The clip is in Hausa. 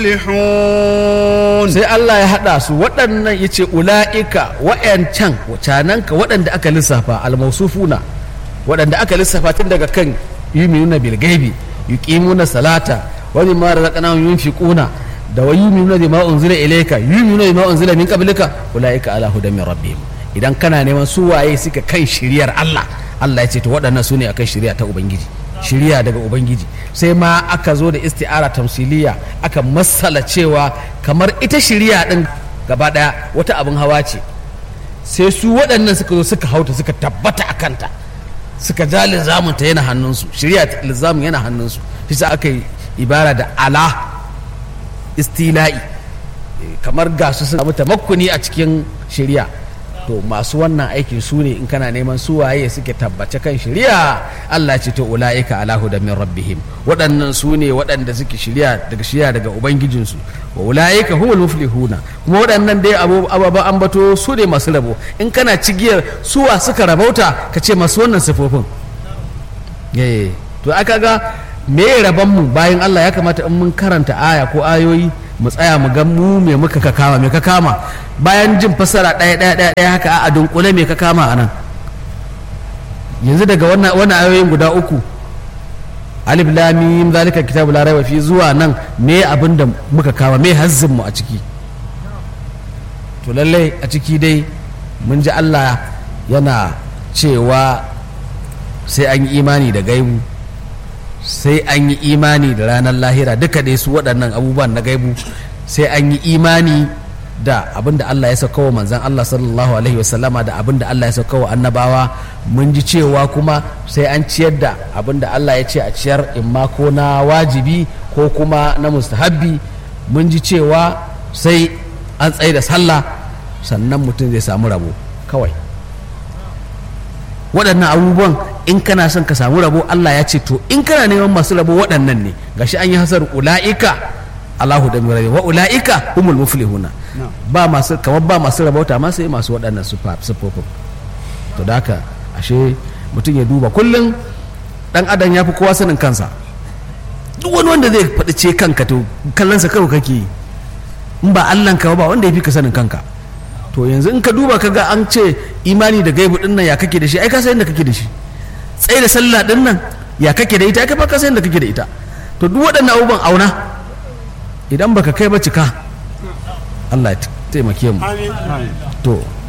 muflihun sai Allah ya haɗa su waɗannan ya ce ula'ika wa'yancan wacananka waɗanda aka lissafa almausufuna waɗanda aka lissafa tun daga kan yuminuna bilgaibi yuqimuna salata wa mimma razaqnahum yunfiquna da wa yuminuna bima unzila ilayka yuminuna bima unzila min qablika ula'ika ala hudan min rabbihim idan kana neman su waye suka kan shiriyar Allah Allah ya ce to waɗannan su ne akan shiriya ta ubangiji shiriya daga ubangiji sai ma aka zo da isti'ara tamsiliya aka masala cewa kamar ita shiriya din gaba daya wata abin hawa ce sai su waɗannan suka zo suka hauta suka tabbata a kanta suka ja lizamunta yana hannunsu shiriya lizamun yana hannunsu shi sa aka yi ibara da ala istila'i kamar ga su sun samu tamakkuni a cikin shiriya to masu wannan aikin su ne in kana neman su waye suke tabbace kan shari'a Allah ce to ulaika ala hudan min rabbihim waɗannan su ne waɗanda suke shari'a daga shari'a daga ubangijinsu wa ulaika humul muflihuna kuma waɗannan dai ababen ambato su ne masu rabo in kana cigiyar suwa suka rabauta ka ce masu wannan sifofin eh to aka ga me rabon mu bayan Allah ya kamata in mun karanta aya ko ayoyi mu tsaya mu ga mu me muka ka kama me ka kama bayan jin fasara ɗaya ɗaya ɗaya ɗaya haka a dunkule me ka kama a nan yanzu daga wannan wannan ayoyin guda uku alif lam mim zalika kitabu la raiba fi zuwa nan me abin da muka kama me hazzin mu a ciki to lalle a ciki dai mun ji Allah yana cewa sai an yi imani da gaibu sai an yi imani da ranar lahira duka dai su waɗannan abubuwan na gaibu sai an yi imani da abin da Allah ya sauka wa manzan Allah sallallahu alaihi wasallama da abin da Allah ya sauka wa annabawa mun ji cewa kuma sai an ciyar da abin da Allah ya ce a ciyar imma ko na wajibi ko kuma na mustahabbi mun ji cewa sai an tsaye da sallah sannan mutum zai samu rabo kawai waɗannan abubuwan in kana son ka samu rabo Allah ya ce to in kana neman masu rabo waɗannan ne gashi an yi hasar ula'ika Allahu da mirabi wa ula'ika humul muflihuna ba masu kamar ba masu rabauta ma sai masu waɗannan sufofin to da haka ashe mutum ya duba kullum dan adam ya fi kowa sanin kansa duk wani wanda zai faɗi ce kanka to kallonsa kawai kake yi in ba Allah ka ba wanda ya fi ka sanin kanka to yanzu in ka duba ka ga an ce imani da gaibu din nan ya kake da shi ai ka san da kake da shi tsaye da sallah din nan ya kake da ita ai ka san da kake da ita to duk waɗannan abubuwan auna idan baka kai ba cika Allah ya taimake mu to